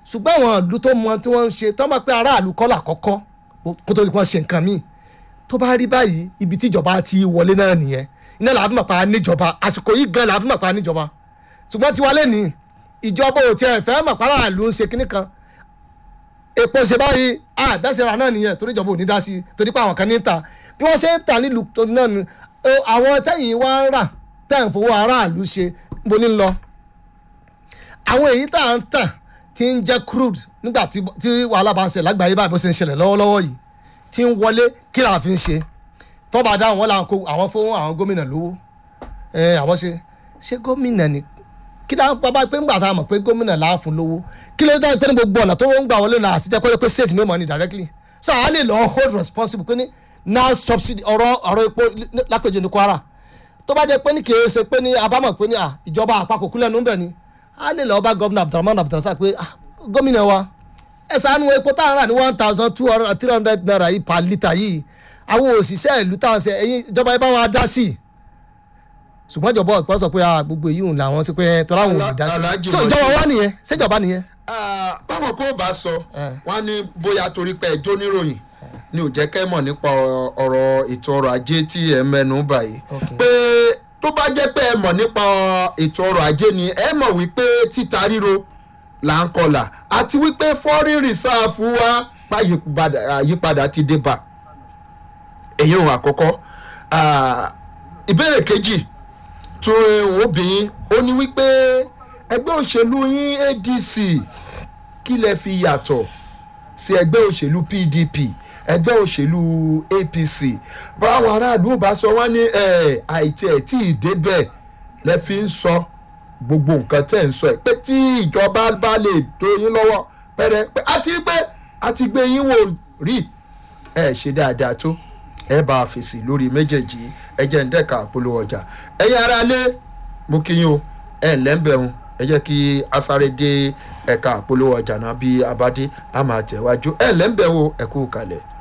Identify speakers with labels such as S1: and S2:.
S1: ṣùgbọ́n àwọn ìlú tó mọ tí wọ́n ń ṣe tó máa pé aráàlú kọ́ làkọ́kọ́ kó tó di kí wọ́n ṣe nǹkan míì tó bá rí báyìí ibi tí ìjọba ti wọlé náà nìyẹn iná làá fi mọ̀ pa níjọba àsìkò yìí gan làá fi mọ̀ pa níjọba ṣùgbọ́n tiwa lẹ́nìí ìjọba ò tiẹ̀ fẹ́ mọ̀ pa aráàlú ń ṣe kinní kan epo ṣe báyìí àdásẹ́ra náà nìyẹn torí ìjọba ò ní dá sí i torí pé àwọn kan ní ta bí wọ́n ṣe ń tà nílùú tó náà ni ó, àwọn tẹ́yìn wá ń rà tẹ́ ń fowó aráàlú ṣe bó ní lọ. àwọn èyí tá à ń tà tí ń jẹ́ crude nígbà tí tí wàhálà bá ń ṣẹlẹ̀ lágbàáyé báyìí bó ṣe ń ṣẹlẹ̀ lọ́wọ́lọ́wọ́ yìí tí ń wọlé kí làá fi ń ṣe tọ́ba dáhùn wọn làwọn kó àwọn fún àwọn gómìnà lówó ẹ àwọn ṣe ṣé gómìnà ni kí ló ń bá pé ńgbà tá a mọ̀ pé gómìnà là á fún lówó kí ló dá pé ní gbogbo ọ̀nà tó ń gbà wọlé náà àti jẹ́ pé pé state ní mọ̀ ní directly so a lè lọ hold responsible pé ní now subsidy ọ̀rọ̀ ọ̀rọ̀ epo lápèjì ní Kwara tó bá jẹ́ pé ní kìí ṣe pé ní abámọ̀ pé ní à ìjọba àpapọ̀ kúlẹ̀ nù ń bẹ̀ ni a lè lọ bá gọ́vnà Abdulrahman Abdulrasaq pé ah gómìnà wa ẹ ṣàánú epo tá à ń rà ní one thousand two hundred three hundred naira yìí per litre yìí àwọn òṣìṣẹ́ ìlú táwọn ṣe ẹ̀yin ìjọba ẹ bá wa dá sí i ṣùgbọ́n ìjọba ọ̀pọ̀ sọ pé ah, gbogbo èyí òun làwọn sí pé tọ́lá òun ò lè dá sí
S2: Alhaji
S1: i so
S2: Mojí.
S1: ìjọba wa nìyẹn ṣèjọba nìyẹn.
S2: Ah, báwọn kò bá sọ
S1: Eh.
S2: wọn ní bóyá torí pé ẹjọ́ níròyìn ni ò jẹ́ kẹ́ mọ̀ nípa ọ- ọ̀rọ̀ ètò ọrọ̀ ajé tí ẹ mẹ́nu báyìí
S1: Okay.
S2: pé tó bá jẹ́ pé ẹ mọ̀ nípa ètò ọrọ̀ ajé ni ẹ mọ̀ wípé títa ríro là ń kọlà àti wípé foreign reserve wa báyìí àyípadà ti dé bá èyí òun àkọ́kọ́ Ah, ìbéèrè kejì tó obìnrin ó ní wípé ẹgbẹ́ òṣèlú yín adc kí lẹ fi yàtọ̀ sí ẹgbẹ́ òṣèlú pdp ẹgbẹ́ òṣèlú apc báwọn aráàlú ò bá sọ wọ́n ní ẹ̀, àìtí ẹ̀ tí ì débẹ̀ lẹ fi ń sọ gbogbo nǹkan tẹ̀ ń sọ ẹ̀ pé tí ìjọba bá lè tó yín lọ́wọ́ pẹ́rẹ́ pé àti pé àti gbé yín wò rí ẹ ṣe dáadáa tó ẹ bá a fèsì lórí méjèèjì ẹ jẹ́ ń dẹ́ka àpolówó ọjà ẹ̀yin ará lé mo kí yín o ẹ lẹ́ńbẹ̀rún ẹ jẹ́ kí a sáré dé ẹ̀ka àpolówó ọjà náà bí abadé a máa tẹ̀wájú ẹ lẹ́ńbẹ̀rún ẹ kú kalẹ̀.